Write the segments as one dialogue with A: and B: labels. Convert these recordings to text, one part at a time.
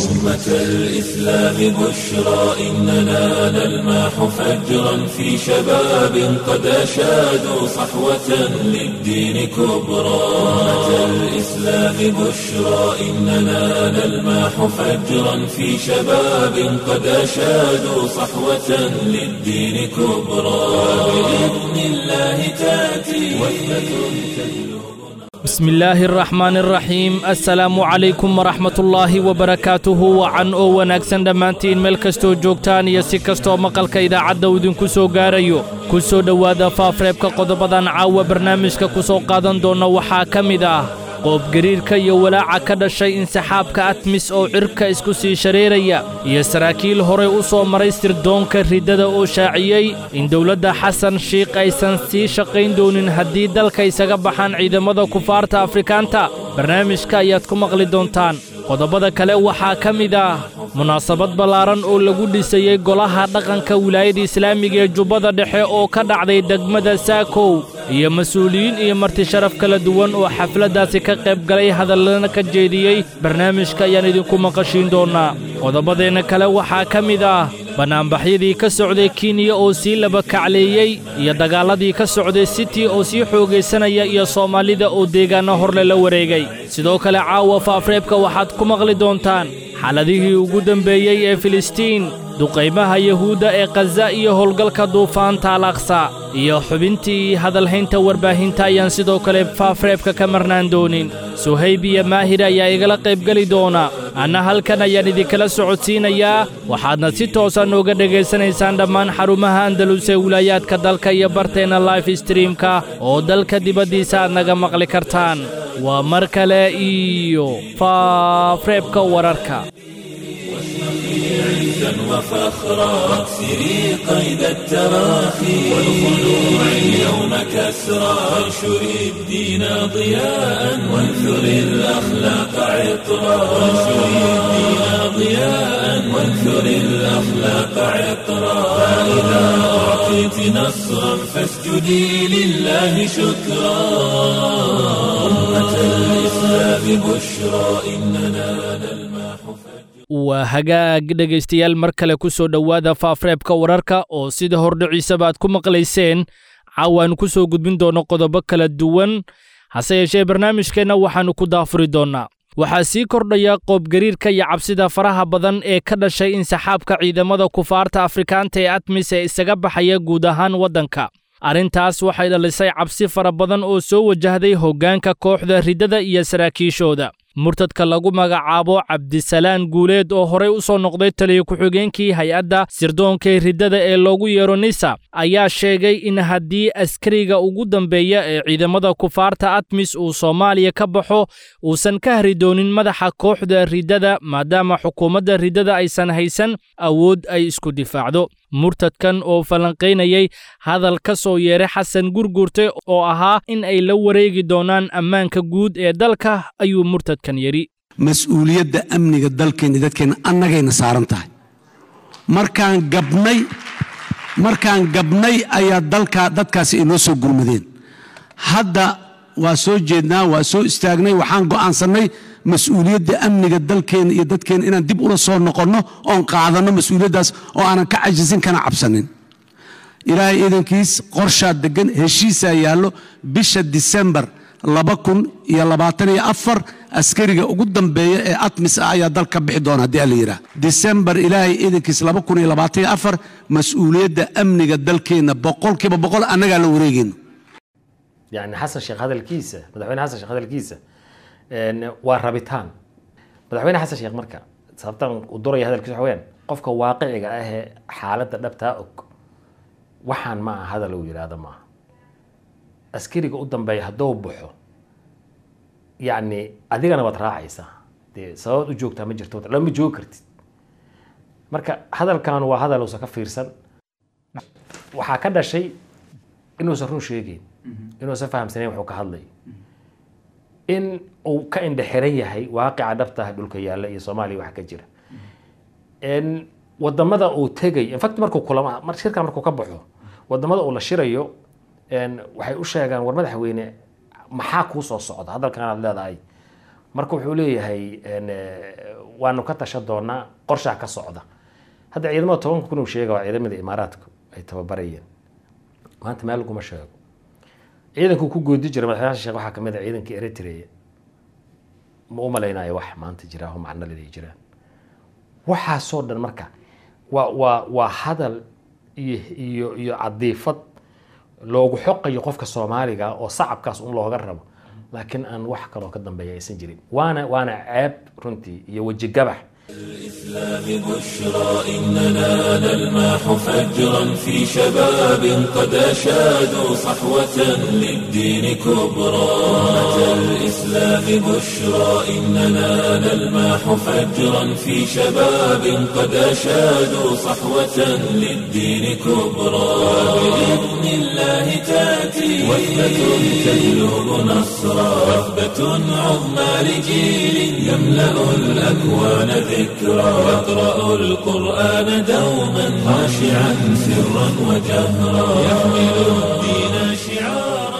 A: أمة الإسلام بشرى إننا نلمح فجرا في شباب قد أشادوا صحوة للدين كبرى أمة الإسلام بشرى إننا نلمح فجرا في شباب قد أشادوا صحوة للدين كبرى بإذن الله تأتي وثبة تهلو
B: بسم الله الرحمن الرحيم assalaamu calaykum waraxmatullaahi wabarakaatuhu wacan oo wanaagsan dhammaantiin meel kastoo joogtaan iyo si kastoo maqalka idaacadda uu idinku soo gaarayo ku soo dhowaada faafreebka qodobadan caawa barnaamijka ku soo qaadan doonna waxaa ka mid ah qoobgariirka iyo walaaca ka dhashay insaxaabka atmis oo cirka isku sii shareeraya iyo saraakiil horey u soo maray sirdoonka riddada oo shaaciyey in dowladda xasan shiikh aysan sii shaqayn doonin haddii dalka isaga baxaan ciidamada kufaarta afrikaanta barnaamijka ayaad ku maqli doontaan qodobada kale waxaa ka mid ah munaasabad ballaaran oo lagu dhisayey golaha dhaqanka wilaayada islaamiga ee jubbada dhexe oo ka dhacday degmada saakow iyo mas-uuliyiin iyo marti sharaf kala duwan oo xafladdaasi ka qayb galay hadallana ka jeediyey barnaamijka ayaan idinku maqashiin doonnaa qodobadeenna kale waxaa ka mid ah bannaanbaxyadii ka socday kenya oo sii laba kacleeyey iyo dagaalladii ka socday siti oo sii xoogaysanaya iyo soomaalida oo deegaanno horle la wareegay sidoo kale caawa faafreebka waxaad ku maqli doontaan xaladihii ugu dembeeyey ee filistiin duqaymaha yuhuudda ee khaza iyo howlgalka duufaanta al aqsa iyo xubintii hadalhaynta warbaahinta ayaan sidoo kale faafreebka ka marnaan doonin suhayb iyo maahir ayaa igala qaybgeli doona anna halkan ayaan idinkala socodsiinayaa waxaadna si toosa nooga dhegaysanaysaan dhammaan xarumaha andalus ee wilaayaadka dalka iyo barteenna life streamka oo dalka dibaddiisa aad naga maqli kartaan waa mar kale iyo faafreebka wararka
A: عزا وفخرا واكسري قيد التراخي والخلوع اليوم كسرا وانشري الدين ضياء وانثري الأخلاق عطرا وانشري الدين ضياء وانثري الأخلاق عطرا فإذا أعطيت نصرا فاسجدي لله شكرا أمة الإسلام بشرى إننا نلمح فجرا
B: waa hagaag dhegaystayaal mar kale ku soo dhowaada faafreebka wararka oo sida hordhiciisaba aad ku maqlayseen caawaannu ku soo gudbin doonno qodobo kala duwan hase yeeshee barnaamijkeenna waxaannu ku daafuri doonnaa waxaa sii kordhaya qoobgariirka iyo cabsida faraha badan ee ka dhashay insaxaabka ciidamada kufaarta afrikaanta ee atmis ee isaga baxaya guud ahaan waddanka arrintaas waxay dhalisay cabsi fara badan oo soo wajahday hoggaanka kooxda riddada iyo saraakiishooda murtadka lagu magacaabo cabdisalaan guuleed oo horey u soo noqday taliya ku-xigeenkii hay-adda sirdoonka riddada ee loogu yeero nisa ayaa sheegay in haddii askariga ugu dambeeya ee ciidamada kufaarta atmis uu soomaaliya ka baxo uusan ka hari doonin madaxa kooxda riddada maadaama xukuumadda riddada aysan haysan awood ay isku difaacdo murtadkan oo falanqaynayay hadal ka soo yeeray xasan gurgurte oo ahaa in ay la wareegi doonaan ammaanka guud ee dalka ayuu murtadkan yidhi
C: mas-uuliyadda amniga dalkeenna dadkeenna annagayna saaran tahay markaan gabnay markaan gabnay ayaa dalka dadkaasi inoo soo gurmadeen hadda waa soo jeednaa waa soo istaagnay waxaan go'aansannay mas-uuliyadda amniga dalkeenna iyo dadkeenna inaan dib ula soo noqonno oon qaadanno mas-uuliyaddaas oo aanan ka cajisin kana cabsanin ilaahay iidankiis qorshaa degan heshiisaa yaallo bisha disembar laba kun iyo labaatan iyo afar askariga ugu dambeeya ee atmis ah ayaa dal ka bixi doona haddii alla yidhaah disembar ilaahay iidankiis laba kun iyo labaatan iyo afar mas-uuliyadda amniga dalkeenna boqolkiiba boqol annagaa la wareegayno
D: yani xasan sheekh hadalkiisa madaxweyne xasan sheekh hadalkiisa waa rabitaan madaxweyne xasan sheekh marka sababtan u duraya hadalkiisa waxa weyaan qofka waaqiciga ah ee xaaladda dhabtaa og waxaan ma aha hadal uu yidhaahdo maaha askariga u dambeeya hadduu baxo yacni adigana waad raacaysaa dee sababaad u joogtaa ma jirto lama joogi kartid marka hadalkan waa hadal uusan ka fiirsan waxaa ka dhashay inuusan run sheegeyn inuusan fahamsanayn wuxuu ka hadlay in uu ka indhexiran yahay waaqica dhabta ah dhulka yaalla iyo soomaaliya waxa ka jira wadamada uu tegay infact markuu kulama mar shirkan markuu ka baxo wadamada uu la shirayo waxay u sheegaan war madaxweyne maxaa kuu soo socda hadalkan aad leedahay marka wuxuu leeyahay en, eh, waanu ka tashan doonaa qorshaa ka socda hadda ciidamada tobanka kun uu sheega waa ciidamada imaaraadka ay tababarayeen maanta meel laguma sheego ciidankuu ku goodi jiray madaxweynaha sheekh waxaa kamid ah ciidanka eritrea ma u malaynayo wax maanta jira oo macno leeday jiraan waxaasoo dhan marka waa waa waa hadal iyo iyo iyo cadiifad loogu xoqayo qofka soomaaliga oo sacabkaas un looga rabo laakiin aan wax kaloo ka dambeeya aysan jirin waana waana ceeb runtii iyo weji gabax
A: بشرى إننا نلمح فجرا في شباب قد أشادوا صحوة للدين كبرى أمة الإسلام بشرى إننا نلمح فجرا في شباب قد أشادوا صحوة للدين كبرى بإذن الله تأتي وثبة تجلب نصرا وثبة عظمى لجيل يملأ الأكوان ذكرى يقرأ القرآن دوما خاشعا سرا وجهرا يحمل الدين شعارا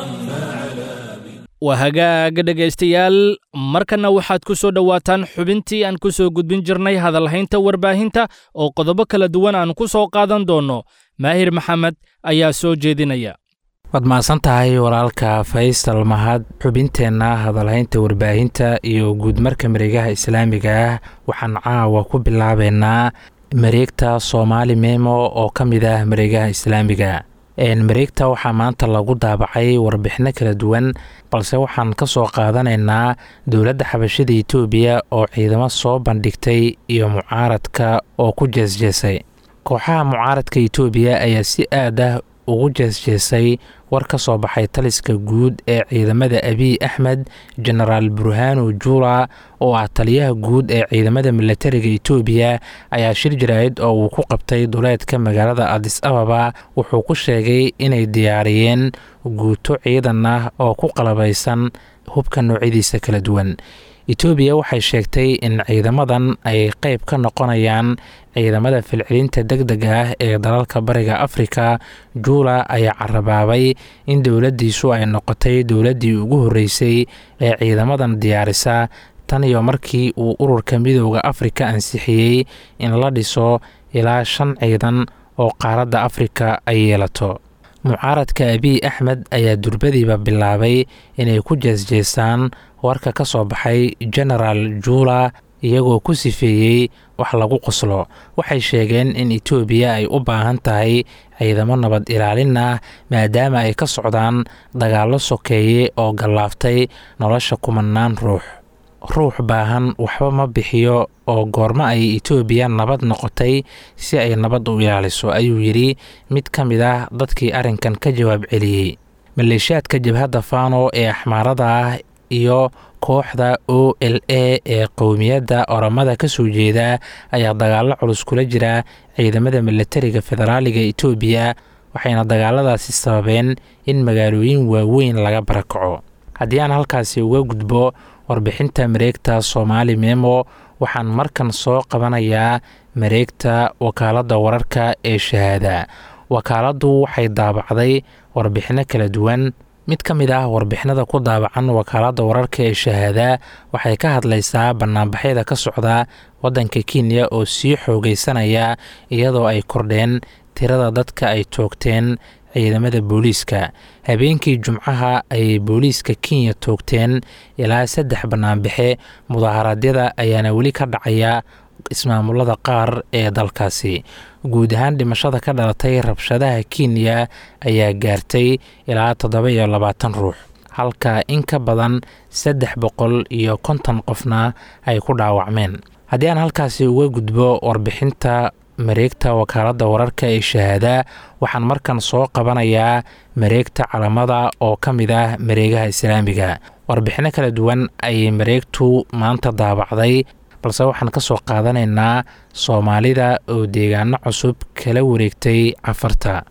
B: waa hagaaga dhegaystayaal markanna waxaad ku soo dhowaataan xubintii aan ku soo gudbin jirnay hadalhaynta warbaahinta oo qodobo kala duwan aan ku soo qaadan doonno maahir maxamed ayaa soo jeedinaya
E: waad mahadsan tahay walaalka faysal mahad xubinteenna hadalhaynta warbaahinta iyo guudmarka mareegaha islaamiga ah waxaan caawa ku bilaabeynaa mareegta soomaali memo oo ka mid ah mareegaha islaamiga mareegta waxaa maanta lagu daabacay warbixino kala duwan balse waxaan ka soo qaadanaynaa dowladda xabashada itoobiya oo ciidamo soo bandhigtay iyo mucaaradka oo ku jeesjeesay kooxaha mucaaradka itoobiya ayaa si aad ah ugu jeesjeesay war ka soo baxay taliska guud ee ciidamada abiy axmed genaraal burhanu jula oo ah taliyaha guud ee ciidamada milatariga itoobiya ayaa shir jaraa'id oo uu ku qabtay duleedka magaalada adis ababa wuxuu ku sheegay inay diyaariyeen guuto ciidan ah oo ku qalabaysan hubka noocyadiisa kala duwan etoobiya waxay sheegtay in ciidamadan ay qeyb ka noqonayaan ciidamada filcilinta deg dega ah ee dalalka bariga afrika juula ayaa carabaabay in dowladdiisu ay noqotay dowladdii ugu horreysay ee ciidamadan diyaarisa tan iyo markii uu ururka midooda afrika ansixiyey in la dhiso ilaa shan ciidan oo qaaradda afrika ay yeelato mucaaradka abiy axmed ayaa durbadiiba bilaabay inay ku jeesjeesaan warka ka soo baxay genaraal juula iyagoo ku sifeeyey wax lagu qoslo waxay sheegeen in etoobiya ay u baahan tahay ciidamo nabad ilaalin ah maadaama ay ka socdaan dagaallo sokeeye oo gallaaftay nolosha kumanaan ruux ruux baahan waxba ma bixiyo oo goormo ay etoobiya nabad noqotay si ay nabad u ilaaliso ayuu yidhi mid ka mid ah dadkii arrinkan ka jawaab celiyey maleeshiyaadka jabhadda fano ee axmaarada ah iyo kooxda o l a ee qowmiyadda oramada ka soo jeeda ayaa dagaallo culus kula jira ciidamada milatariga federaaliga etoobiya waxayna dagaaladaasi sababeen in magaalooyin waaweyn laga barakaco haddii aan halkaasi uga gudbo warbixinta mareegta soomaali memo waxaan markan soo qabanayaa mareegta wakaaladda wararka ee shahaada wakaaladdu waxay daabacday warbixino kala duwan mid ka mid ah warbixinada ku daabacan wakaaladda wararka ee shahaada waxay ka hadlaysaa banaanbaxyada ka socda waddanka kenya oo sii xoogaysanaya iyadoo ay kordheen tirada dadka ay toogteen ciidamada booliiska habeenkii jumcaha ayay booliiska kenya toogteen ilaa saddex banaanbaxe mudaharaadyada ayaana weli ka dhacaya ismaamulada qaar ee dalkaasi guud ahaan dhimashada ka dhalatay rabshadaha kenya ayaa gaartay ilaa toddoba iyo labaatan ruux halka in ka badan saddex boqol iyo konton qofna ay ku dhaawacmeen haddii aan halkaasi uga gudbo warbixinta mareegta wakaaladda wararka ee shahaada waxaan markan soo qabanayaa mareegta calamada oo ka mid ah mareegaha islaamiga warbixino kala duwan ayay mareegtu maanta daabacday balse waxaan ka soo qaadanaynaa soomaalida oo deegaano cusub kala wareegtay cafarta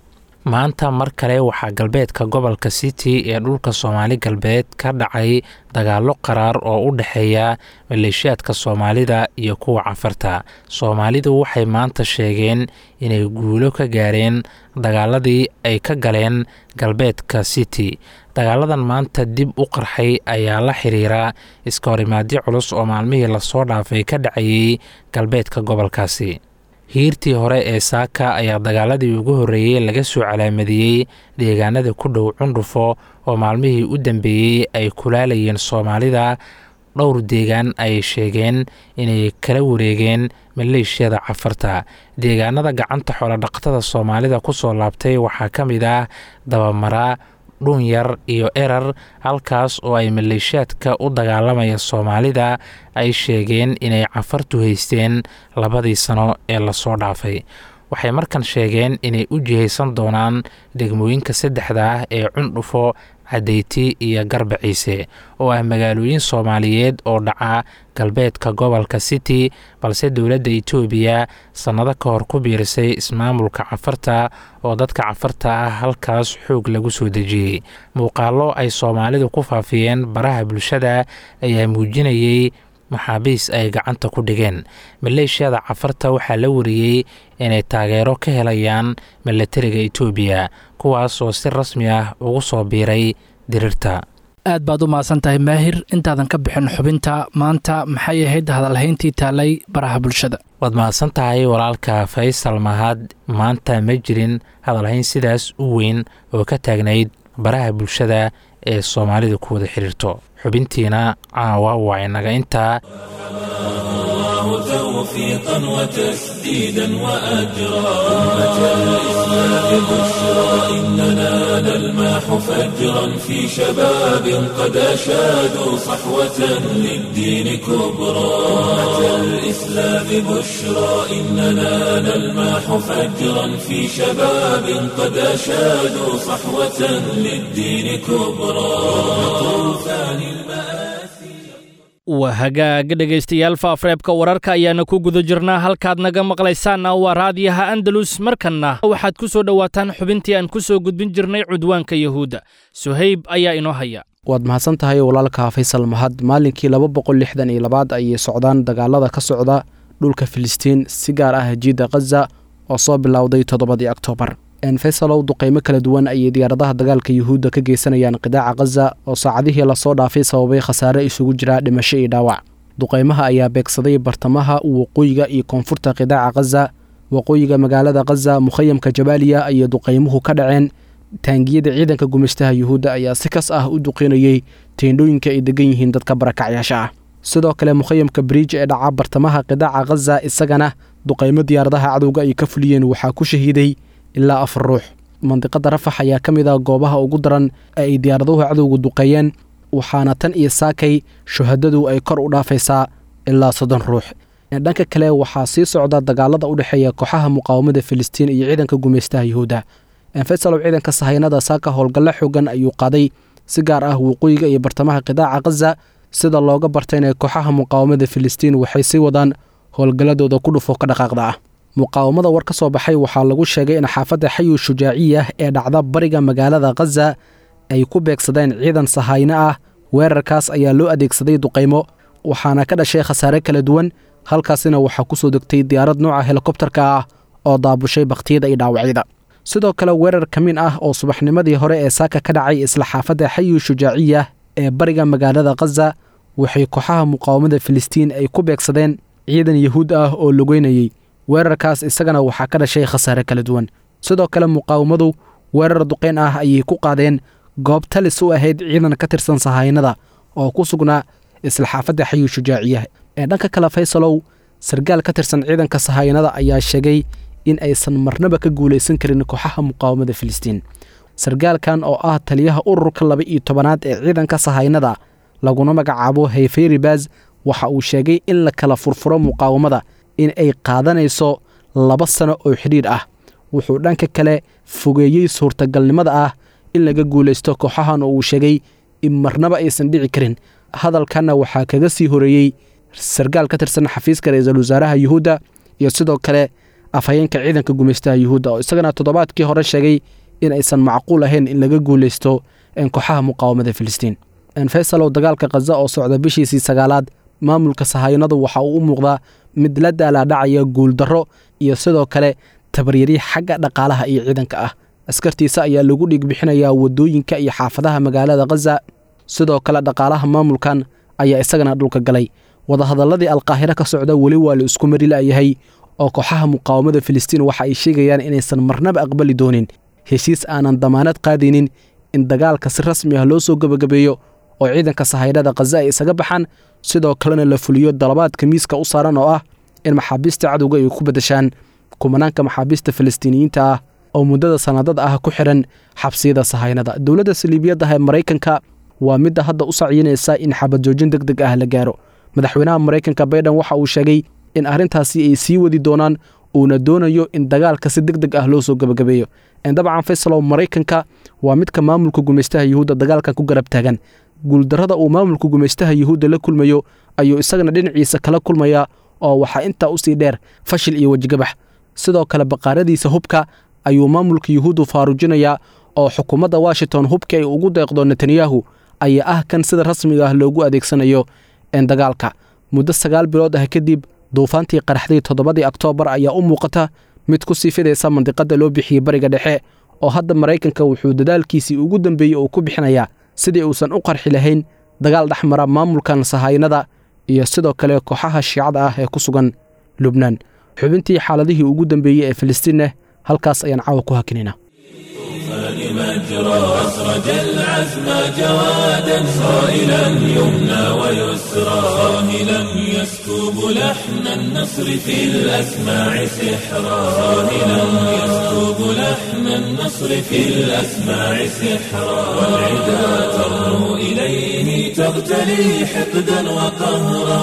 E: maanta mar kale waxaa galbeedka gobolka city ee dhulka soomaali galbeed ka dhacay dagaallo qaraar oo u dhexeeya maleeshiyaadka soomaalida iyo kuwa cafarta soomaalidu waxay maanta sheegeen inay guulo ka gaareen dagaaladii ay ka galeen galbeedka city dagaaladan maanta dib u qarxay ayaa la xiriira iska horimaadyo culus oo maalmihii lasoo dhaafay ka dhacayey galbeedka gobolkaasi hiirtii hore ee saaka ayaa dagaaladii ugu horreeyey laga soo calaamadiyey deegaanada ku dhow cundhufo oo maalmihii u dambeeyey ay kulaalayeen soomaalida dhowr deegaan ay sheegeen inay kala wareegeen maleeshiyada cafarta deegaanada gacanta xoolodhaqatada soomaalida ku soo laabtay waxaa ka mid ah dabamara dhunyar iyo erar halkaas oo ay maleeshiyaadka u dagaalamaya soomaalida ay sheegeen inay cafartu haysteen labadii sano ee lasoo dhaafay waxay markan sheegeen inay u jihaysan doonaan degmooyinka saddexda ah ee cundhufo cadayti iyo garbaciise oo ah magaalooyin soomaaliyeed oo dhaca galbeedka gobolka city balse dowladda etoobiya sannado ka hor ku biirisay ismaamulka cafarta oo dadka cafarta ah halkaas xoog lagu soo dejiyey muuqaallo ay soomaalidu ku faafiyeen baraha bulshada ayaa muujinayey maxaabiis ay gacanta ku dhigeen maleeshiyada cafarta waxaa la wariyey inay taageero ka helayaan milatariga etoobiya kuwaas oo si rasmi ah ugu soo biiray dirirta
B: aad baad u mahadsan tahay maahir intaadan ka bixin xubinta maanta maxay ahayd hadalhayntii taalay baraha bulshada
E: waad mahadsan tahay walaalka faysal mahad maanta ma jirin hadalhayn sidaas u weyn oo ka taagnayd baraha bulshada ee soomaalidu ku wada xidhiirto xubintiina caawa waa inaga intaa
A: توفيقا وتسديدا وأجرا أمة الإسلام بشرى إننا نلماح فجرا في شباب قد أشادوا صحوة للدين كبرى أمة الإسلام بشرى إننا نلماح فجرا في شباب قد أشادوا صحوة للدين كبرى طوفان المآسي
B: waa hagaag dhegaystayaal faafreebka wararka ayaana ku guda jirnaa halkaad naga maqlaysaanna waa raadiyaha andalus markanna waxaad ku soo dhowaataan xubintii aan ku soo gudbin jirnay cudwaanka yahuudda suhayb ayaa inoo haya
F: waad mahadsan tahay walaalka faysal mahad maalinkii laba boqol lixdan iyo labaad ayay socdaan dagaalada ka socda dhulka filistiin si gaar ah jiidda khaza oo soo bilowday toddobadii oktoobar faysalow duqaymo kala duwan ayay diyaaradaha dagaalka yuhuudda ka geysanayaan qidaaca khaza oo saacadihii lasoo dhaafay sababay khasaare isugu jira dhimasho iyo dhaawac duqaymaha ayaa beegsaday bartamaha waqooyiga iyo koonfurta qidaaca khaza waqooyiga magaalada khaza mukhayamka jabaaliya ayay duqaymuhu ka dhaceen taangiyada ciidanka gumaystaha yuhuudda ayaa si kas ah u duqinayey teendhooyinka ay degan yihiin dadka barakacyaasha ah sidoo kale mukhayamka bridj ee dhaca bartamaha qidaaca khaza isagana duqaymo diyaaradaha cadowga ay ka fuliyeen waxaa ku shahiiday ilaa afar ruux mandiqada rafax ayaa ka mid ah goobaha ugu daran ee ay diyaaraduhu cadowga duqeeyeen waxaana tan iyo saakay shuhadadu ay kor u dhaafaysaa ilaa soddon ruux dhanka kale waxaa sii socda dagaalada u dhexeeya kooxaha muqaawamada filistiin iyo ciidanka gumaystaha yuhuudda faysalow ciidanka sahayanada saaka howlgallo xoogan ayuu qaaday si gaar ah waqooyiga iyo bartamaha qidaaca khaza sida looga bartayna kooxaha muqaawamada filistiin waxay sii wadaan howlgalladooda ku dhufo ka dhaqaaqda ah muqaawamada war ka soo baxay waxaa lagu sheegay in xaafadda xayu shujaaciya ee dhacda bariga magaalada khaza ay ku beegsadeen ciidan sahayno ah weerarkaas ayaa loo adeegsaday duqaymo waxaana ka dhashay khasaare kala duwan halkaasina waxaa ku soo degtay diyaarad nooca helikobtarka ah oo daabushay bakhtiyada iyo dhaawacyada sidoo kale weerar kamiin ah oo subaxnimadii hore ee saaka ka dhacay isla xaafadda xayu shujaaciya ee bariga magaalada khaza waxay kooxaha muqaawamada filistiin ay ku beegsadeen ciidan yahuud ah oo lugeynayey weerarkaas isagana waxaa ka dhashay khasaare kala duwan sidoo kale muqaawamadu weerar duqeyn ah ayay ku qaadeen goob talis u ahayd ciidan ka tirsan sahaynada oo ku sugnaa isla xaafadda xayu shujaaciya ee dhanka kale faysalow sargaal ka tirsan ciidanka sahayanada ayaa sheegay in aysan marnaba ka guulaysan karin kooxaha muqaawamada filistiin sargaalkan oo ah taliyaha ururka laba iyo tobanaad ee ciidanka sahaynada laguna magacaabo hayferibaz waxa uu sheegay in la kala furfuro muqaawamada in ay qaadanayso laba sano oo xidhiidh ah wuxuu dhanka kale fogeeyey suurtagalnimada ah in laga guulaysto kooxahan oo uu sheegay in marnaba aysan dhici karin hadalkanna waxaa kaga sii horeeyey sargaal ka tirsan xafiiska ra-iisul wasaaraha yuhuudda iyo sidoo kale afhayeenka ciidanka gumaystaha yuhuudda oo isagana toddobaadkii hore sheegay in aysan macquul ahayn in laga guulaysto kooxaha muqaawamada filistiin faysalow dagaalka khaza oo socda bishiisii sagaalaad maamulka sahayanadu waxa uu u muuqdaa mid la daalaadhacaya guuldarro iyo sidoo kale tabaryari xagga dhaqaalaha iyo ciidanka ah askartiisa ayaa lagu dhiigbixinayaa waddooyinka iyo xaafadaha magaalada khaza sidoo kale dhaqaalaha maamulkan ayaa isagana dhulka galay wadahadalladii alqaahiro ka socda weli waa la isku mari la'yahay oo kooxaha muqaawamada filistiin waxa ay sheegayaan inaysan marnaba aqbali doonin heshiis aanan damaanad qaadaynin in dagaalka si rasmi ah loo soo gebagabeeyo oo ciidanka sahaydhada khaza ay isaga baxaan sidoo kalena la fuliyo dalabaadka miiska u saaran oo ah in maxaabiista cadowga ay ku beddeshaan kumanaanka maxaabiista falastiiniyiinta ah oo muddada sanadada ah ku xihan xabsiyada sahaynada dowladda saliibiyadda ee maraykanka waa midda hadda u sacyinaysa in xabadjoojin deg deg ah la gaaro madaxweynaha maraykanka baydhan waxa uu sheegay in arrintaasi ay sii wadi doonaan uuna doonayo in dagaalka si deg deg ah loo soo gebagabeeyo dabcan faysalow maraykanka waa midka maamulka gumaystaha yuhuudda dagaalkan ku garab taagan guuldarrada uu maamulka gumaystaha yuhuudda la kulmayo ayuu isagana dhinaciisa kala kulmayaa oo waxaa intaa usii dheer fashil iyo wejigabax sidoo kale baqaaradiisa hubka ayuu maamulka yuhuuddu faarujinayaa oo xukuumadda washington hubka ay ugu deeqdo netanyahu ayaa ah kan sida rasmiga ah loogu adeegsanayo dagaalka muddo sagaal bilood ah kadib duufaantii qaraxday toddobadii oktoobar ayaa u muuqata mid ku sii fidaysa mandiqadda loo bixiyey bariga dhexe oo hadda maraykanka wuxuu dadaalkiisii ugu dambeeyey uu ku bixinayaa sidii uusan u qarxi lahayn dagaal dhex mara maamulkan sahaynada iyo sidoo kale kooxaha shiicada ah ee ku sugan lubnaan xubintii xaaladihii ugu dambeeyey ee filistiinna halkaas ayaan caawa ku hakinayna
A: مجرى أسرج العزم جوادا صائلا يمنى ويسرى صاهلا يسكب لحن النصر في الأسماع سحرا صاهلا يسكب لحن النصر في الأسماع سحرا والعدا ترنو إليه تغتلي حقدا وقهرا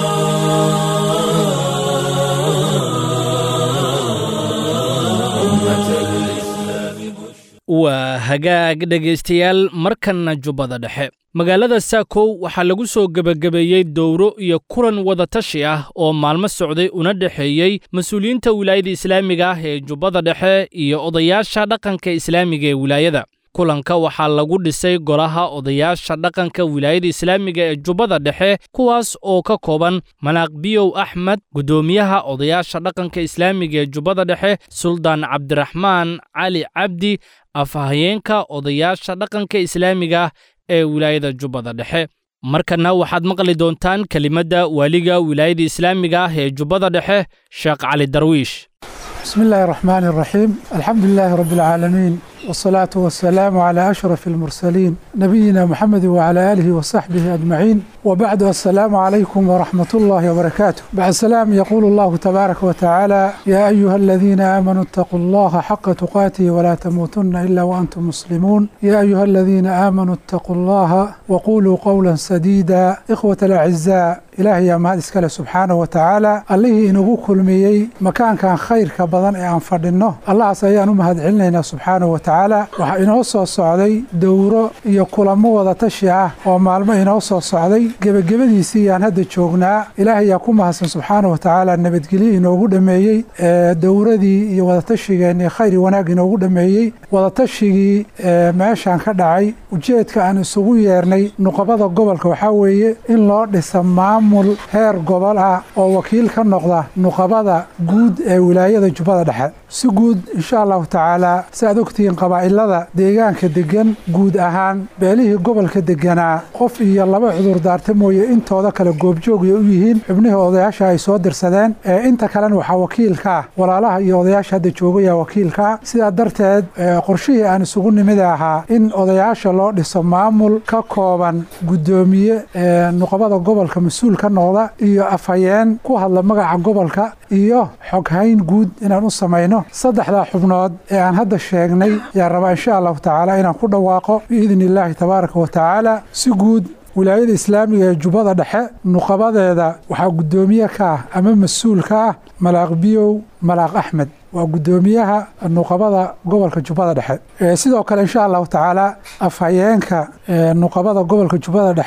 B: waa hagaag dhegaystayaal markanna jubbada dhexe magaalada saakow waxaa lagu soo gebagabeeyey dowro iyo kulan wadatashi ah oo maalmo socday una dhexeeyey mas-uuliyiinta wilaayada islaamiga ah ee jubbada dhexe iyo odayaasha dhaqanka islaamiga ee wilaayada kulanka waxaa lagu dhisay golaha odayaasha dhaqanka wilaayada islaamiga ee jubbada dhexe kuwaas oo ka kooban manaaq biyow axmed guddoomiyaha odayaasha dhaqanka islaamiga ee jubbada dhexe suldaan cabdiraxmaan cali cabdi afhayeenka odayaasha dhaqanka islaamiga ee wilaayada jubbada dhexe markanna waxaad maqli doontaan kelimadda waaliga wilaayada islaamiga ah ee jubbada dhexe sheekh cali darwiish
G: بسم الله الرحمن الرحيم الحمد لله رب العالمين والصلاة والسلام على أشرف المرسلين نبينا محمد وعلى آله وصحبه أجمعين وبعد السلام عليكم ورحمة الله وبركاته بعد السلام يقول الله تبارك وتعالى يا أيها الذين آمنوا اتقوا الله حق تقاته ولا تموتن إلا وأنتم مسلمون يا أيها الذين آمنوا اتقوا الله وقولوا قولا سديدا إخوة الأعزاء إلهي يا مهد إسكاله سبحانه وتعالى الله إنه كل ميي مكان كان خير كبضان أن فردنه الله سيان مهد علينا سبحانه وتعالى waxaa inoo soo socday dowro iyo kulamo wada tashi ah oo maalmo inoo soo socday gebagabadiisii yaan hadda joognaa ilaahay yaa ku mahadsan subxaana wa tacaala nabadgelyo inoogu dhameeyey dowradii iyo wadatashigeennii khayr wanaag inoogu dhameeyey wadatashigii meeshaan ka dhacay ujeedka aan isugu yeernay nuqabada gobolka waxaa weeye in loo dhisa maamul heer gobol ah oo wakiil ka noqda nuqabada guud ee wilaayada jubbada dhexe si guud insha allahu tacaala si aad ogtihiin qabaa'ilada deegaanka degan guud ahaan beelihii gobolka deganaa qof iyo laba cudur daarta mooye intooda kale goobjoogay u yihiin xubnihii odayaasha ay soo dirsadeen ee inta kalena waxaa wakiilka ah walaalaha iyo odayaasha hadda joogaya wakiilkaa sidaa darteed qorshihii aan isugu nimid ahaa in odayaasha loo dhiso maamul ka kooban guddoomiye nuqabada gobolka mas-uul ka noqda iyo afhayeen ku hadla magaca gobolka iyo xoghayn guud inaan u samayno saddexdaa xubnood ee aan hadda sheegnay yaa rabaa insha allahu tacaala inaan ku dhawaaqo biidni illaahi tabaaraka wa tacaala si guud wilaayada islaamiga ee jubbada dhexe nuqabadeeda waxaa guddoomiye ka ah ama mas-uul ka ah malaaq biyow malaaq axmed waa guddoomiyaha nuqabada gobolka jubbada dhexe sidoo kale insha allahu tacaala afhayeenka nuqabada gobolka jubbada dhexe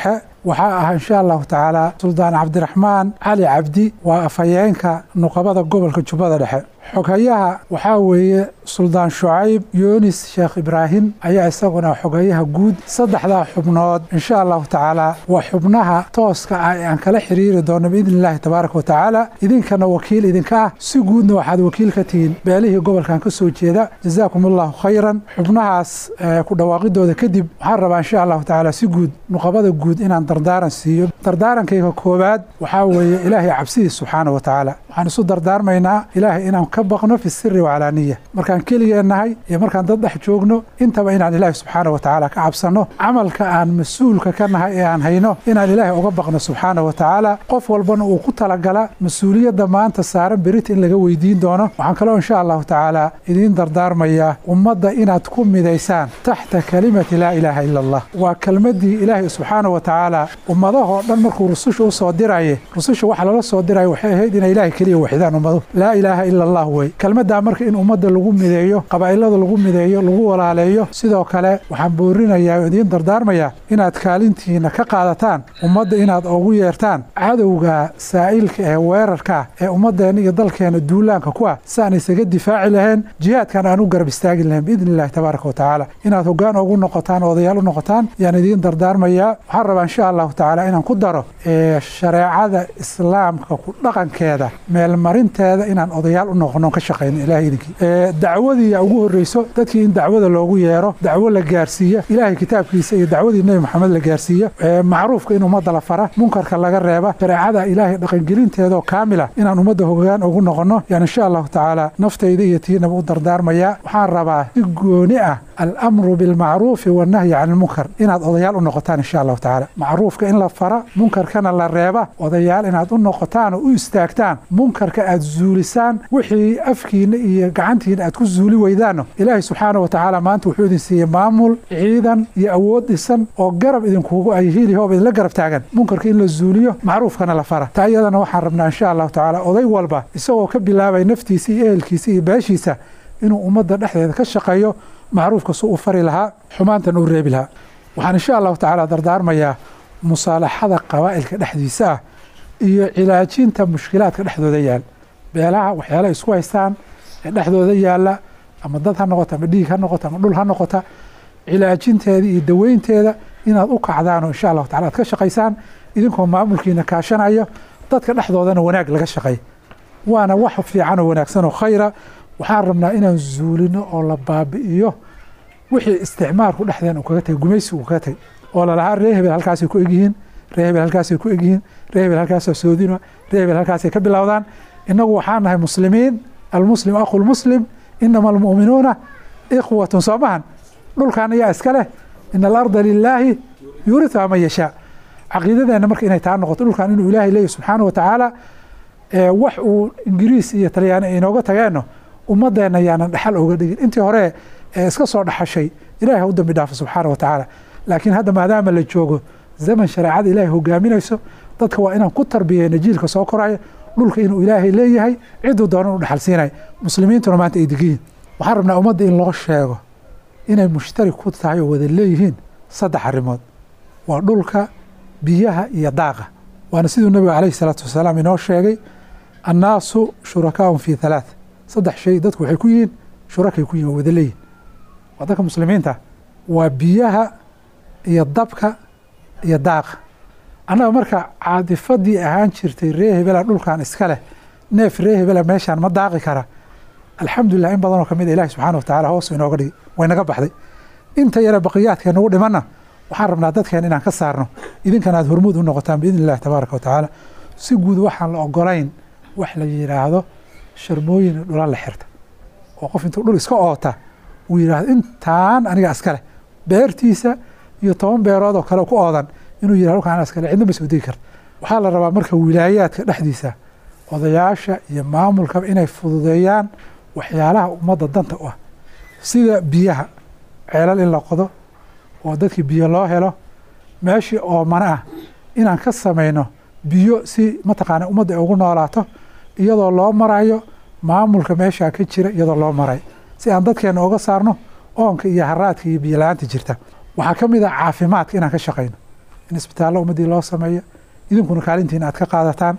G: waxaa ah insha allahu tacaala suldaan cabdiraxmaan cali cabdi waa afhayeenka nuqabada gobolka jubbada dhexe xoghayaha waxaa weeye suldaan shucayb yunis sheekh ibraahim ayaa isaguna xoghayaha guud saddexdaa xubnood insha allahu tacaala waa xubnaha tooska ah ee aan kala xiriiri doono biidni illaahi tabaaraka wa tacaala idinkana wakiil idinka ah si guudna waxaad wakiil ka tihiin beelihii gobolkan ka soo jeeda jazaakum allahu khayran xubnahaas ku dhawaaqidooda kadib waxaan rabaa insha allahu tacaala si guud nuqabada guud inaan dardaaran siiyo dardaarankayga koowaad waxaa weeye ilaahay cabsidiis subxaana wa tacaala waxaan isu dardaarmaynaa ilaahay inaan ka baqno fi siri wacalaaniya markaan keligeennahay iyo markaan dad dhex joogno intaba inaan ilaahay subxaana wa tacaala ka cabsanno camalka aan mas-uulka ka nahay ee aan hayno inaan ilaahay uga baqno subxaana wa tacaala qof walbana uu ku talagala mas-uuliyadda maanta saaran berita in laga weydiin doono waxaan kaloo insha allahu tacaala idiin dardaarmayaa ummadda inaad ku midaysaan taxta kalimati laa ilaaha ila allah waa kelmaddii ilaahay subxaana wa tacaala ummadahoo dhan markuu rususha u soo diraye rususha waxa lala soo diraya waxay ahayd inay ilaahay keliya waxidaan ummadu laa ilaaha ila allah wey kelmaddaa marka in ummadda lagu mideeyo qabaa'ilada lagu mideeyo lagu walaaleeyo sidoo kale waxaan boorinayaa oo idiin dardaarmayaa inaad kaalintiina ka qaadataan ummadda inaad ugu yeertaan cadowga saa'ilka ee weerarka ee ummadeenna iyo dalkeena duulaanka ku ah si aan isaga difaaci lahayn jihaadkan aan u garab istaagi lahayn biidni illahi tabaaraka wa tacaala inaad hoggaan ugu noqotaan oo odayaal u noqotaan yaan idiin dardaarmayaa waxaan rabaa insha allahu tacaala inaan ku daro shareecada islaamka ku dhaqankeeda meelmarinteeda inaan odayaal u noqono ka shaqayno ilahay idinkii dacwadiiya ugu horreyso dadkii in dacwada loogu yeero dacwo la gaarsiiya ilaahay kitaabkiisa iyo dacwadii nebi maxamed la gaarsiiya macruufka in ummadda la fara munkarka laga reeba shareecada ilaahay dhaqangelinteedaoo kaamila inaan ummadda hogaan ugu noqono yaan insha allahu tacaala naftayda iyo tiinaba u dardaarmayaa waxaan rabaa si gooni ah alamru bilmacruufi wannahyi can ilmunkar inaad odayaal u noqotaan insha allahu tacaala macruufka in la fara munkarkana la reeba odayaal inaad u noqotaan oo u istaagtaan munkarka aad zuulisaan wixii afkiina iyo gacantiina aad ku zuuli weydaanno ilaahay subxaana wa tacaala maanta wuxuu idin siiyey maamul ciidan iyo awood dhisan oo garab idinkugu ay hilihoob idinla garab taagan munkarka in la zuuliyo macruufkana la fara taa iyadana waxaan rabnaa insha allahu tacaala oday walba isagoo ka bilaabay naftiisa iyo ehelkiisa iyo beeshiisa inuu ummadda dhexdeeda ka shaqeeyo macruufka su u fari lahaa xumaantan uu reebi lahaa waxaan insha allahu tacaala dardaarmayaa musaalaxada qabaa'ilka dhexdiisa ah iyo cilaajinta mushkilaadka dhexdooda yaal beelaha waxyaalaha isku haystaan ee dhexdooda yaalla ama dad ha noqota ama dhiig ha noqota ama dhul ha noqota cilaajinteeda iyo daweynteeda inaad u kacdaanoo insha allahu tacala aad ka shaqaysaan idinkoo maamulkiina kaashanayo dadka dhexdoodana wanaag laga shaqay waana wax fiican oo wanaagsan oo khayra waxaan rabnaa inaan zuulino oo la baabi'iyo wixii isticmaalku dhexdeen uu kaga tagay gumaysi uu kaga tagay oo lalahaa ree hebel halkaasay ku egyihiin ree hebel halkaasay ku egyihiin ree hebel halkaasoo soodina ree hebel halkaasay ka bilowdaan innagu waxaan nahay muslimiin almuslim akhu lmuslim inama almu'minuuna ikhwatun soo mahan dhulkan ayaa iska leh ina alarda lilaahi yuuriuha man yashaa caqiidadeenna marka inay taa noqoto dhulkan inuu ilaahay leeyahy subxaana wa tacaala wax uu ingiriis iyo talyaani inooga tageenno ummadeenna yaanan dhaxal oga dhigin intii hore iska soo dhaxashay ilahay ha u dambi dhaafo subxaana wa tacaala laakiin hadda maadaama la joogo zaman shareecada ilaahay hogaaminayso dadka waa inaan ku tarbiyeyno jiilka soo koraya dhulka inuu ilaahay leeyahay ciduu doonan u dhaxal siinay muslimiintuna maanta ay degiyiin waxaan rabnaa ummadda in loo sheego inay mushtarik ku tahay oo wada leeyihiin saddex arrimood waa dhulka biyaha iyo daaqa waana siduu nebigu calayhi salaatu wasalaam inoo sheegay annaasu shurakaaun fii halaath saddex shay dadku waxay ku yihiin shurakay ku yihin waa wada leeyihin waa dadka muslimiinta waa biyaha iyo dabka iyo daaqa annaga marka caadifadii ahaan jirtay ree hebela dhulkan iska leh neef ree hebela meeshaan ma daaqi kara alxamdulilah in badanoo kamid a ilahi subxana wa tacala hoos inooga dhigi waynaga baxday inta yare baqiyaadka nagu dhimanna waxaan rabnaa dadkeen inaan ka saarno idinkana aad hormuud u noqotaan biidni illahi tabaaraka wa tacaala si guud waxaan la ogolayn wax la yidhaahdo sharmooyin dhula la xirta oo qof intuu dhul iska oota uu yidhaahdo intaan aniga iskaleh beertiisa iyo toban beerood oo kale ku oodan inuu yidhahdo dhulkaan aniga iskale cidna ma soo degi karta waxaa la rabaa marka wilaayaadka dhexdiisa odayaasha iyo maamulkaba inay fududeeyaan waxyaalaha ummadda danta u ah sida biyaha ceelal in la qodo oo dadkii biyo loo helo meeshii oomana ah inaan ka samayno biyo si mataqaana ummadda ay ugu noolaato iyadoo loo marayo maamulka meeshaa ka jira iyadoo loo marayo si aan dadkeena uga saarno oonka iyo haraadka iyo biyo la-aanta jirta waxaa ka mid ah caafimaadka inaan ka shaqayno in isbitaallo ummaddii loo sameeyo idinkuna kaalintiina aad ka qaadataan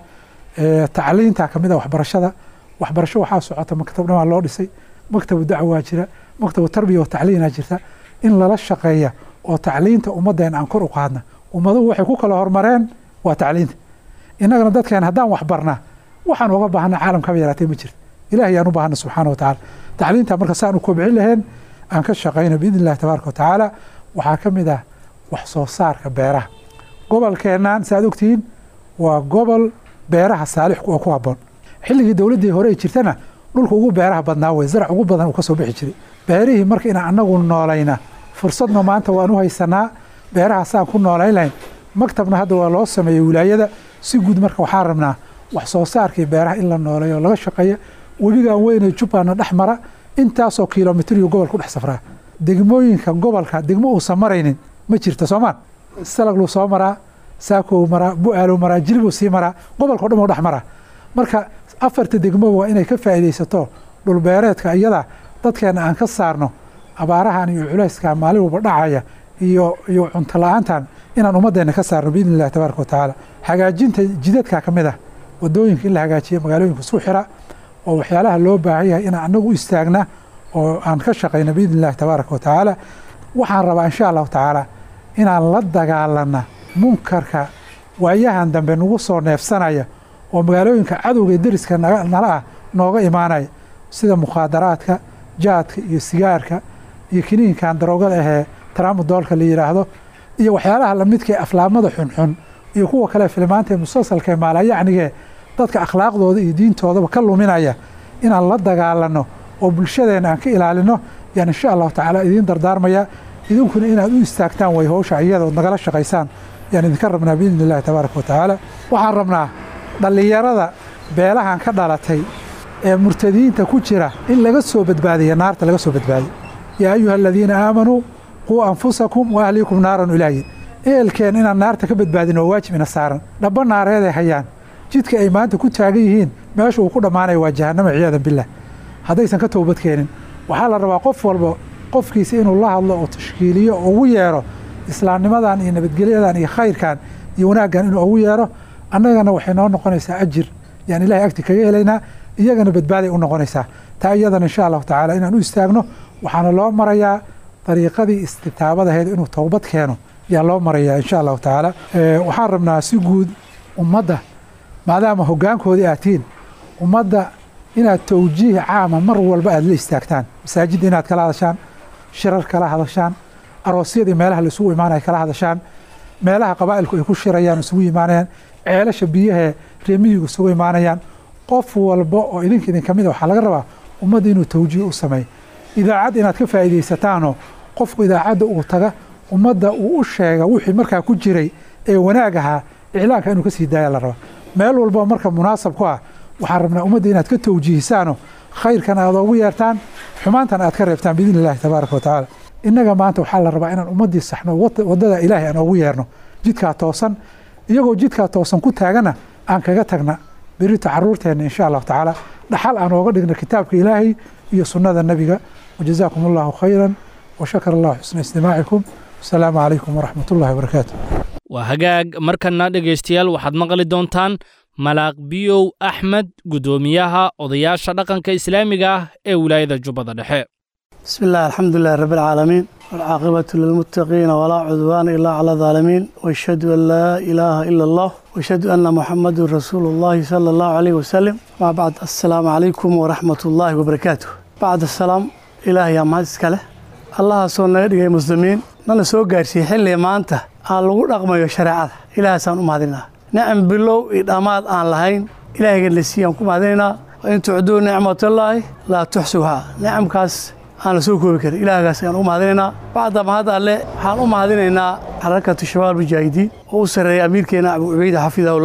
G: tacliinta kamid a waxbarashada waxbarasho waxaa socota maktab dhamaa loo dhisay maktabu dacwaa jira maktabu tarbiya wa tacliinaa jirta in lala shaqeeya oo tacliinta ummaddeena aan kor u qaadna ummaduhu waxay ku kala hormareen waa tacliinta innagana dadkeen haddaan waxbarnaa waxaan uga baahana caalamkaba yaraatee ma jirta ilahay aan u baahana subxaana wa tacaala tacliinta marka saan u kobcin lahayn aan ka shaqayno biidni illahi tabaaraka wa tacaala waxaa ka mid ah wax soo saarka beeraha gobolkeennan saaad ogtihiin waa gobol beeraha saalix oo ku habboon xilligii dowladdii hore ay jirtana dhulka ugu beeraha badnaa wey zarac ugu badan uu ka soo bixi jiray beerihii marka inaan annagu noolayna fursadna maanta waan u haysanaa beeraha saan ku noolayn lahayn maktabna hadda waa loo sameeyey wilaayada si guud marka waxaan rabnaa wax soo saarkii beeraha in la nooleeyo oo laga shaqeeya webigan weynee jubbaana dhex mara intaasoo kilomitriyo gobol ku dhex safraa degmooyinka gobolka degmo uusan maraynin ma jirta soomaan salagluu soo maraa saakow maraa bu-aalow maraa jilibuu sii maraa gobolkao dhan oo dhex maraa marka afarta degmo waa inay ka faa'iidaysato dhulbeereedka iyada dadkeena aan ka saarno abaarahan iyo culayskan maalin walba dhacaya iyo iyo cunto la-aantan inaan ummaddeena ka saarno biidni illahi tabaaraka wa tacaala hagaajinta jidadka ka mid ah wadooyinka in la hagaajiyo magaalooyinka isku xira oo waxyaalaha loo baahan yahay inaan annagu u istaagna oo aan ka shaqayno biidni illahi tabaaraka wa tacaala waxaan rabaa insha allahu tacaala inaan la dagaalana munkarka waayahan dambe nagu soo neefsanaya oo magaalooyinka cadowga ee deriska nala ah nooga imaanaya sida mukhaadaraadka jaadka iyo sigaarka iyo kiniinkan daroogada ahee taraamadoolka la yidhaahdo iyo waxyaalaha lamidka ee aflaamada xunxun iyo kuwa kale filmaanta ee musalsalka ee maalayacnigee dadka akhlaaqdooda iyo diintoodaba ka luminaya inaan la dagaalano oo bulshadeena aan ka ilaalino yaan insha allahu tacaala idiin dardaarmaya idinkuna inaad u istaagtaan way howsha iyada ood nagala shaqaysaan yaan idinka rabnaa biidni illahi tabaaraka wa tacaala waxaan rabnaa dhallinyarada beelahan ka dhalatay ee murtadiinta ku jira in laga soo badbaadiya naarta laga soo badbaadiyo yaa ayuha aladiina aamanuu quu anfusakum wa ahliikum naaran ilaahin ehelkeen inaan naarta ka badbaadin oo waajib ina saaran dhaba naareeday hayaan jidka ay maanta ku taagan yihiin meesha uu ku dhammaanaya waa jahannama ciyaadan billah haddaysan ka toobad keenin waxaa la rabaa qof walba qofkiisa inuu la hadlo oo tashkiiliyo oo ugu yeero islaamnimadan iyo nabadgelyadan iyo khayrkan iyo wanaaggan inuu ugu yeero annagana waxay noo noqonaysaa ajir yaan ilahay agti kaga helaynaa iyagana badbaaday u noqonaysaa taa iyadana insha allahu tacaala inaan u istaagno waxaana loo marayaa dariiqadii istitaabadaheed inuu towbad keeno yaa loo marayaa insha allahu tacaala waxaan rabnaa si guud ummadda maadaama hoggaankoodii aad tihiin ummadda inaad towjiih caama mar walba aad la istaagtaan masaajidda inaad kala hadashaan shirar kala hadashaan aroosyadii meelaha la isugu imaanaya kala hadashaan meelaha qabaa'ilku ay ku shirayaan isugu imaanayaan ceelasha biyahee reemiyigu isugu imaanayaan qof walba oo idinka idinka mid a waxaa laga rabaa ummadda inuu towjiih u sameeyo idaacad inaad ka faa'iidaysataanoo qofku idaacadda uu taga ummadda uu u sheega wixii markaa ku jiray ee wanaag ahaa iclaanka inuu ka sii daaya la rabaa meel walba marka munaasab ku ah waxaan rabnaa ummadda inaad ka towjiihisaanoo khayrkan aad oogu yeertaan xumaantan aad ka reebtaan biidni illahi tabaaraka wa tacaala innaga maanta waxaa la rabaa inaan ummaddii saxno waddada ilaahay aan oogu yeerno jidkaa toosan iyagoo jidkaa toosan ku taagana aan kaga tagna berita caruurteenna insha allahu tacaala dhaxal aan ooga dhigna kitaabka ilaahay iyo sunnada nebiga wajazaakum allahu khayran washakar allahu xusna istimaacikum wasalaamu calaykum waraxmat ullahi wabarakaatu
B: waa hagaag markana dhegaystayaal waxaad maqli doontaan malaaq biyow axmed guddoomiyaha odayaasha dhaqanka islaamiga ah ee wilaayada jubbada dhexe
H: بسم الله الحمد لله رب العالمين والعاقبة للمتقين ولا عدوان إلا على الظالمين واشهد أن لا إله إلا الله واشهد أن محمد رسول الله صلى الله عليه وسلم ما بعد السلام عليكم ورحمة الله وبركاته بعد السلام إلهي يا مهدس كله الله سونا يدقى مسلمين نانا سو قارسي حلي ما أنت aan lagu dhaqmayo shareecada ilaahaasaan u mahadinaa nicam bilow iyo dhammaad aan lahayn ilaahaygan la siiyaan ku mahadinaynaa in tucduu nicmatallaahi laa tuxsuhaa nicamkaas aan la soo koobi karin ilaahgaas ayaan u mahadinaynaa bacda mahad alle waxaan u mahadinaynaa xarakatu shabaab mujaahidiin oo u sarreeya amiirkeena abu cubeyda xafidahullah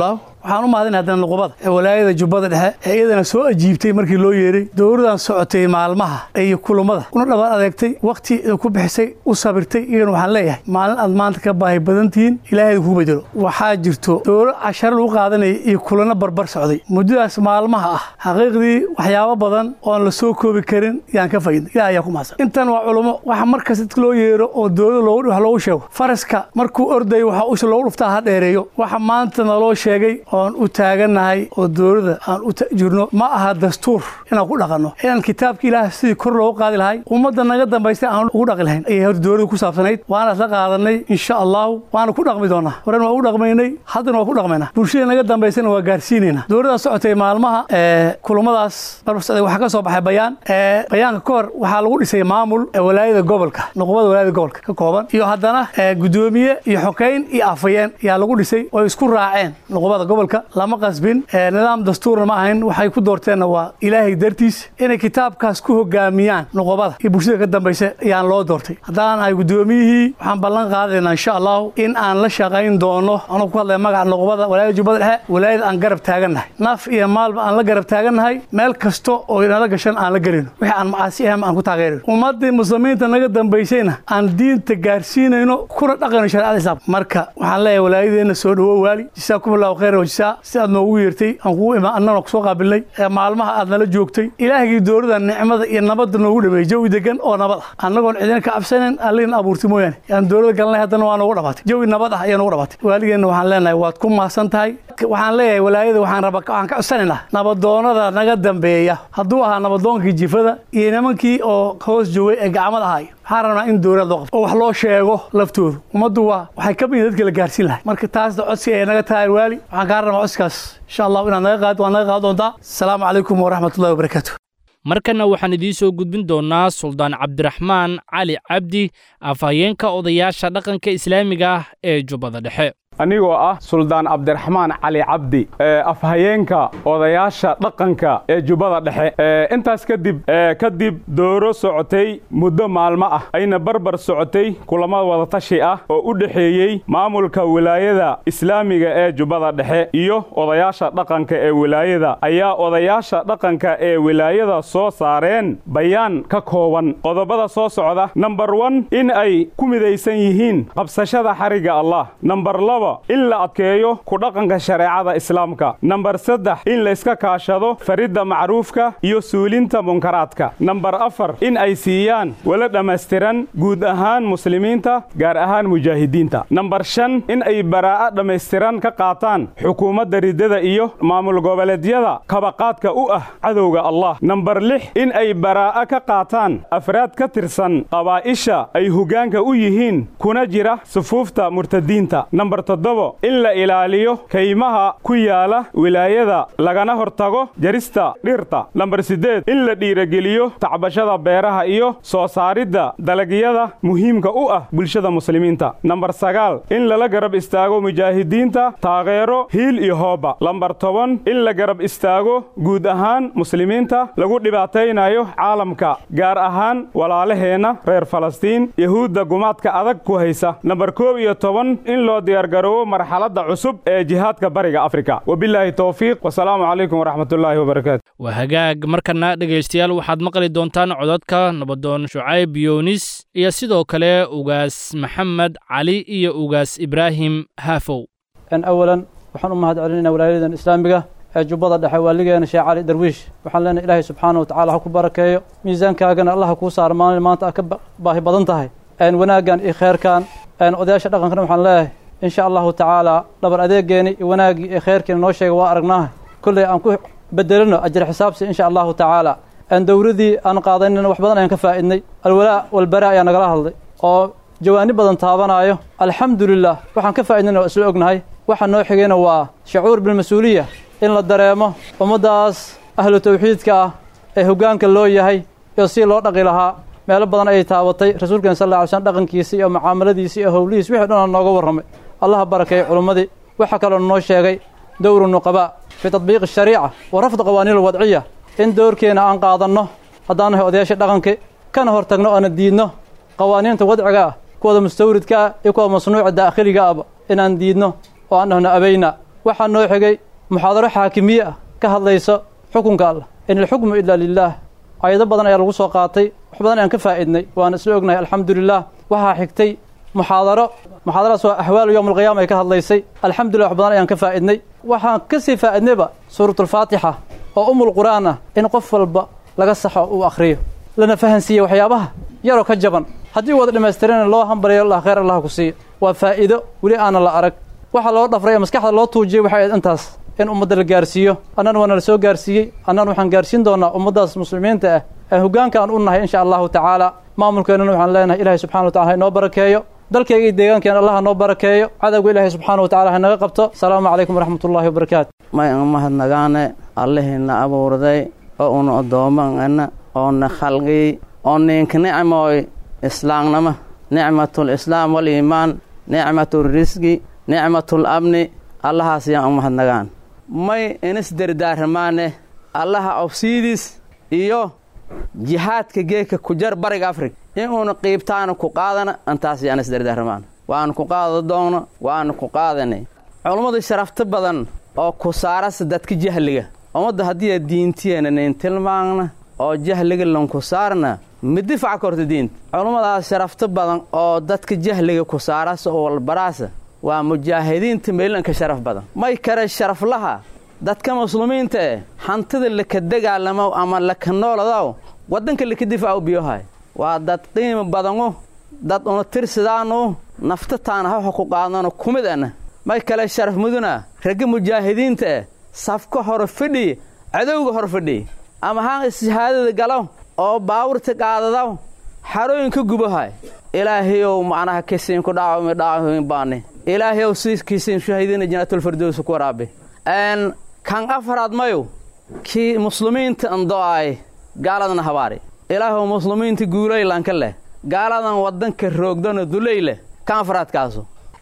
H: waxaan u mahadin haddana nuqubada ee walaayada jubbada dhexe ee iyadana soo ajiibtay markii loo yeeray dowladan socotay maalmaha iyo kulummada una dhabaad adeegtay wakhti ku bixisay u sabirtay iyagana waxaan leeyahay maalin aad maanta ka baahi badan tihiin ilaahay ku bedelo waxaa jirto dowlad casharo lagu qaadanaya iyo kulano barbar socday muddadaas maalmaha ah xaqiiqdii waxyaabo badan oon la soo koobi karin yaan ka faaidnay ilaah ayaa ku mahadsan intan waa culummo waxa markas dadka loo yeero oo dowlada loogu wax loogu sheego faraska markuu ordayo waxa usha loogu dhuftaa ha dheereeyo waxa maanta naloo sheegay oon u taagannahay oo dowladda aan u jirno ma aha dastuur inaan ku dhaqanno inaan kitaabka ilaah sidii kor loogu qaadi lahay ummadda naga dambaysta aan ugu dhaqi lahayn ayay horta dowladda ku saabsanayd waana isla qaadanay insha allahu waana ku dhaqmi doonaa horen waa u dhaqmaynay haddana waa ku dhaqmaynaa bulshada naga dambaysana waa gaarsiinaynaa dowladdan socotay maalmaha kulamadaas barbasocday waxaa ka soo baxay bayaan bayaanka ka hor waxaa lagu dhisay maamul walaayada gobolka nuqubada walaayada gobolka ka kooban iyo haddana gudoomiye iyo xokeyn iyo afayeen ayaa lagu dhisay oo isku raaceen nuqubada gobolka lama qasbin nidaam dastuurna ma ahayn waxay ku doorteenna waa ilaahay dartiis inay kitaabkaas ku hogaamiyaan nuqubada iyo bulshada ka dambaysa ayaan loo doortay haddaan ahay gudoomiyihii waxaan ballan qaadaynaa insha allahu in aan la shaqayn doono anuu ku hadlaya magaca nuqubada walaayada jubbada dhexe walaayada aan garab taagannahay naf iyo maalba aan la garab taagannahay meel kasta oo inala gashan aan la gelino wixii aan macaasi ahan aan ku taageerino ummaddii muslimiinta naga dambaysayna aan diinta gaarsiinayno kuna dhaqayno shareecada islaam marka waxaan leeyahay walaayadeenna soo dhawo waali jisaakum allahu khayra wajisaa si aad noogu yeertay aan kugu imaan annana kusoo qaabilnay ee maalmaha aad nala joogtay ilaahgii dowladda nicmada iyo nabadda noogu dhameeyey jawi degan oo nabad ah annagoon cidina ka cabsanan allina abuurtay mooyaane yaan dowladda galnay haddana waa noogu dhabaatay jawi nabad ah ayaa noogu dhabaatay waaligeenna waxaan leenahay waad ku mahadsan tahay waxaan leeyahay walaayada waxaan raba waxaan ka codsanaynaa nabadoonada naga dambeeya hadduu ahaa nabadoonkii jifada iyo nimankii oo hoos joogay ee gacmada ahaay waxaan rabnaa in dowlad loo qabto oo wax loo sheego laftoodu ummaddu waa waxay ka mid dadka la gaarsiin lahay marka taasna codsi ay naga tahay waali waxaan kaa rabnaa codsigaas insha allahu inaad naga qaad waad naga qaad doontaa asalaamu calaykum waraxmatullahi wabarakaatu
B: markanna waxaan idiin soo gudbin doonnaa suldaan cabdiraxmaan cali cabdi afhayeenka odayaasha dhaqanka islaamiga ah ee jubbada dhexe
I: anigoo ah suldaan cabdiraxmaan cali cabdi afhayeenka odayaasha dhaqanka ee jubbada dhexe intaas kadib kadib dooro socotay muddo maalmo ah ayna barbar socotay kulamo wadatashi ah oo u dhexeeyey maamulka wilaayada islaamiga ee jubbada dhexe iyo odayaasha dhaqanka ee wilaayada ayaa odayaasha dhaqanka ee wilaayada soo saareen bayaan ka kooban qodobada soo socda namber wan in ay ku midaysan yihiin qabsashada xarigga allah namber in la adkeeyo ku dhaqanka shareecada islaamka namber saddex in layska kaashado faridda macruufka iyo suulinta munkaraadka namber afar in ay siiyaan wala dhammaystiran guud ahaan muslimiinta gaar ahaan mujaahidiinta namber shan in ay baraa'o dhammaystiran ka qaataan xukuumadda riddada iyo maamul goboleedyada kabaqaadka u ah cadowga allah namber lix in ay baraa'o ka qaataan afraad ka tirsan qabaa'isha ay hoggaanka u yihiin kuna jira sufuufta murtadiinta namber toddobo in la ilaaliyo kaymaha ku yaala wilaayada lagana hortago jarista dhirta namber siddeed in la dhiirageliyo tacbashada beeraha iyo soo saaridda dalagyada muhiimka u ah bulshada muslimiinta namber sagaal in lala garab istaago mujaahidiinta taageero hiil iyo hooba lamber toban in la garab istaago guud ahaan muslimiinta lagu dhibaataynayo caalamka gaar ahaan walaalaheenna reer falastiin yahuudda gumaadka adag ku haysa namber koob iyo toban in loo diyaargaroobo marxaladda cusub ee jihaadka bariga afrika wabilaahi towfiiq wasalaamu calaykum waraxmatullaahi wabarakaatu
B: waa hagaag markana dhegaystayaal waxaad maqli doontaan codadka nabadoon shucayb yoonis iyo sidoo kale ugaas maxamed cali iyo ugaas ibraahim haafow
J: awalan waxaan u mahad celinaynaa walaayadan islaamiga ee jubbada dhexe waaligeena sheekh cali darwiish waxaan leenahay ilaahay subxaana wa tacala ha ku barakeeyo miisaankaagana allaha kuu saaro maalin maanta aad ka baahi badan tahay wanaaggan iyo kheerkan odayaasha dhaqankana waxaan leeyahay in sha allahu tacaala dhabar adeegeeni iyo wanaaggii iyo kheyrkiina noo sheega waa aragnaaha kolley aan ku bedelino ajir xisaabsi in sha allahu tacaala dowladii aan qaadanina wax badan ayaan ka faa'idnay alwalaa walbaraa ayaa nagala hadlay oo jawaani badan taabanaayo alxamdulilah waxaan ka faa'idnayna waa isla ognahay waxa noo xigayna waa shacuur bilmas-uuliya in la dareemo ummaddaas ahlu tawxiidka ah ee hoggaanka loo yahay iyo si loo dhaqi lahaa meelo badan ayay taabatay rasuulkeen sal lla ly slm dhaqankiisi iyo mucaamaladiisi iyo howlihiis wixii dhan nooga warramay allaha barakeeyey culummadii waxaa kaloo noo sheegay dowru nuqabaa fii tatbiiqi shariica wa rafd qawaaniin alwadciya in dowrkeenna aan qaadanno haddaan nahay odayaasha dhaqanka kana hor tagno oona diidno qawaaniinta wadciga ah kuwada mustawridka ah iyo kuwa masnuuca daakhiliga ahba inaan diidno oo aan dhahno abayna waxaa noo xigay muxaadaro xaakimiye ah ka hadlaysa xukunka allah in alxukmu ilaa lilaah ayado badan ayaa lagu soo qaatay wax badan ayaan ka faa'iidnay waana isla ognahay alxamdulilah waxaa xigtay muxaadaro muxaadaradaas waa axwaalu yowm alqiyaama ay ka hadlaysay alxamdulillah wax badan ayaan ka faa'iidnay waxaan ka sii faa'iidnayba suuratulfaatixa oo umul qur'aan ah in qof walba laga saxo uu akhriyo lana fahansiiye waxyaabaha yaroo ka jaban haddii wada dhammaystirana loo hambaliyo allah khayr allah ku siiyo waa faa'iido weli aanan la arag waxa loo dhafray ee maskaxda loo tuujiyey waxay ahayd intaas in ummadda la gaarsiiyo annan waana la soo gaarsiiyey annan waxaan gaarsiin doonaa ummaddaas muslimiinta ah ee hoggaanka aan u nahay insha allahu tacaala maamulkeennana waxaan leenahay ilaahay subxana wa tacala ha inoo barakeeyo dalkayga iyo deegaankeena allah ha noo barakeeyo cadowga ilaahay subxaana wa tacala ha naga qabto asalaamu calaykum waraxmat ullahi wabarakaatu
K: may mahadnagaane allihina abuurday oo una addoomaana oona khalqiyey oo ninka nicmooy islaamnimo nicmatul islaam waliimaan nicmatul risqi nicmatul amni allahaas yaan u mahadnagaan may inis dardaaramaane allaha obsiidis iyo jihaadka geedka ku jar bariga afrika in uuna qiibtaana ku qaadana intaas yaan is dardaaramaan waanu ku qaado doonno waanu ku qaadanay culummadu sharafto badan oo ku saarasa dadka jahliga ummadda haddii diintiyeena nayn tilmaamna oo jahliga lanku saarna ma difaca korta diinta culummadaas sharafto badan oo dadka jahliga ku saarasa oo walbaraasa waa mujaahidiinta meelanka sharaf badan may kale sharaflaha dadka muslimiinta eh hantida laka dagaalamo ama laka nooladaw waddanka laka difaacu biyohay waa dad qiimo badanu dad una tirsidaanu nafta taana hawxa ku qaadano kumid ana may kale sharaf muduna ragga mujaahidiinta eh safka hor fadhi cadowga hor fadhi ama haan ishahaadada galo oo baawurta qaadadaw xarooyinka gubahay ilaahayow macnaha kisiinku dhaawami dhaawamin baani ilaahayow siiskiisiin shahiidina jannaatulfirdows ku waraabe n kan afaraad mayu kii muslimiinta ando'ay gaaladana habaari ilaahow muslimiinta guulaylanka leh gaaladan waddanka roogdana dulay leh kan afaraadkaasu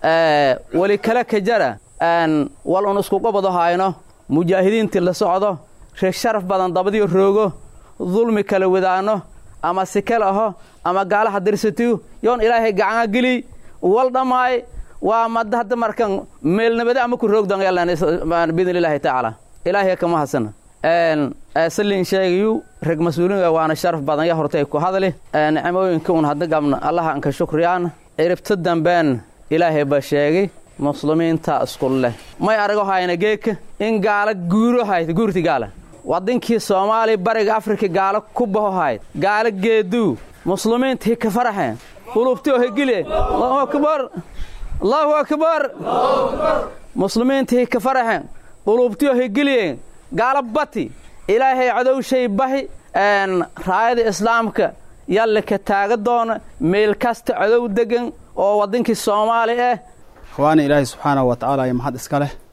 K: weli kale ka jara wal un iskuqabado hayno mujaahidiintii la socdo reeg sharaf badan dabadiyo roogo dulmi kala wadaano ama sikal aho ama gaalaha dirsatiyu yoon ilaahay gacanga geliy wal dhammaay waa mada hadda markan meelnabade ama ku roogdan biidn illaahi tacaala ilaahay kama hadsana salin sheegayu reg mas-uuliinga waana sharaf badan ya hortay ku hadli nicmooyinka un hadda gabna allaha anka shukriyaan ciribto dambeen ilaahay ba sheegay muslimiinta isku leh may arago hayna geeka in gaala guuro hayd guurti gaala wadankii soomaaliya bariga afrika gaalo ku baho hayd gaalo geeduu muslimiinta hika faraxeen qulubtio higile allahu akbar allahu akbar muslimiinta hika faraxeen qulubtiyo higiliyeen gaalo bati ilaahay cadowshay bahi raayada islaamka yalle ka taaga doona meel kasta cadow degan oo waddankii soomaali ah
L: ikhwaani ilaahay subxaanahu wa tacaala iyo maxad iska leh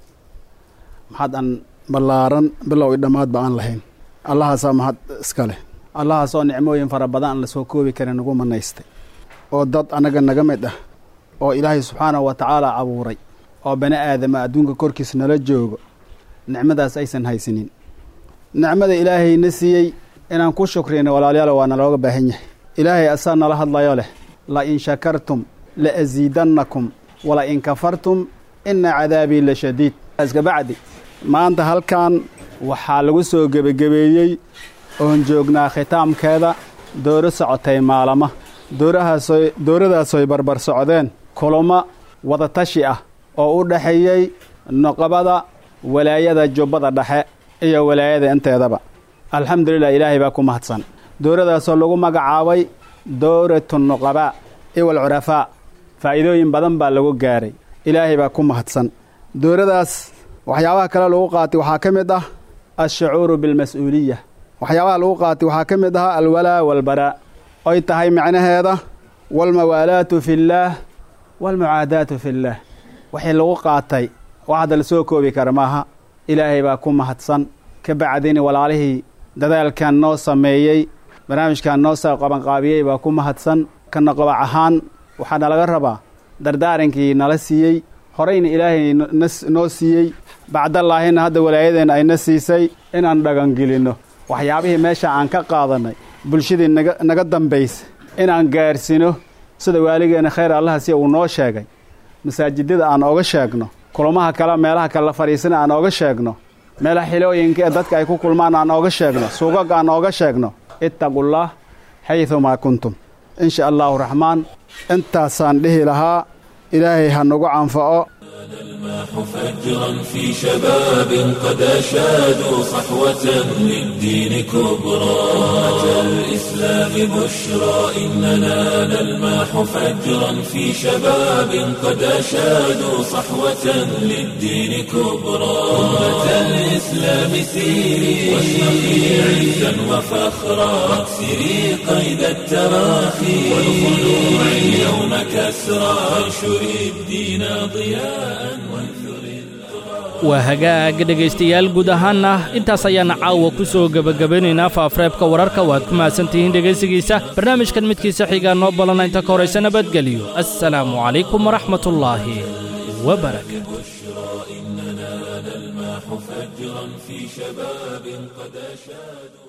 L: maxad aan ballaaran bilow i dhammaadba aan lahayn allahaasaa mahad iska leh allahaasoo nicmooyin fara badan aan la soo koobi karin nagu manaystay oo dad annaga naga mid ah oo ilaahay subxaanahu wa tacaala abuuray oo bani aadama adduunka korkiis nala joogo nicmadaas aysan haysanin nicmada ilaahayna siiyey inaan ku shukriyna walaalayaal waa nalooga baahan yahay ilaahay asaa nala hadlayo leh la in shakartum la asiidannakum wala in kafartum ina cadaabii la shadiid iskabacdi maanta halkan waxaa lagu soo gebagebeeyey oon joognaa khitaamkeeda dooro socotay maalama doorahaasoo dooradaasoy barbar socdeen kulamo wadatashi ah oo u dhexeeyey noqobada walaayada jubbada dhexe iyo walaayada inteedaba alxamdulilah ilaahay baa ku mahadsan dooradaasoo lagu magacaabay dowratu nuqabaa iwal curafaa faa'iidooyin badan baa lagu gaaray ilaahay baa ku mahadsan dooradaas waxyaabaha kale lagu qaatay waxaa ka mid ah alshucuuru bilmas-uuliya waxyaabaha lagu qaatay waxaa ka mid ahaa alwalaa walbaraa oy tahay macnaheeda walmawaalaatu fillaah walmucaadaatu fillaah wixii lagu qaatay wax hadda la soo koobi kara maaha ilaahay baa ku mahadsan ka bacdini walaalihii dadaalkan noo sameeyey barnaamijkan noo soo qabanqaabiyey baa ku mahadsan kana qabac ahaan waxaa nalaga rabaa dardaarankii nala siiyey horeyna ilaahay noo siiyey bacdallaahina hadda walaayadeenna ayna siisay inaan dhagangelinno waxyaabihii meesha aan ka qaadannay bulshadii naga naga dambaysa inaan gaarsiino sida waaligeenna khayr allaha si uu noo sheegay masaajidada aan oga sheegno kulamaha kale meelaha kale la fadhiisana aan ooga sheegno meelaha xilooyinka ee dadka ay ku kulmaan aan ooga sheegno suugag aan ooga sheegno ittaqullah xaydumaa kuntum insha allahu raxmaan intaasaan dhihi lahaa ilaahay ha nagu canfa'o
A: الماح فجرا في شباب قد أشادوا صحوة للدين كبرى أتى الإسلام بشرى إننا نلماح فجرا في شباب قد أشادوا صحوة للدين كبرى أمة الإسلام سيري واشرقي عزا وفخرا واكسري قيد التراخي والخلوع اليوم كسرى وانشري الدين ضياء
B: waa hagaag dhegaystayaal guud ahaanna intaas ayaana caawa ku soo gebagabanaynaa faafreebka wararka waad ku mahadsantihiin dhegaysigiisa barnaamijkan midkiisa xigaa noo balana inta ka horaysa nabadgelyo assalaamu calaykum waraxmatullaahi wabarakaatu
A: فجرا في شباب قد أشادوا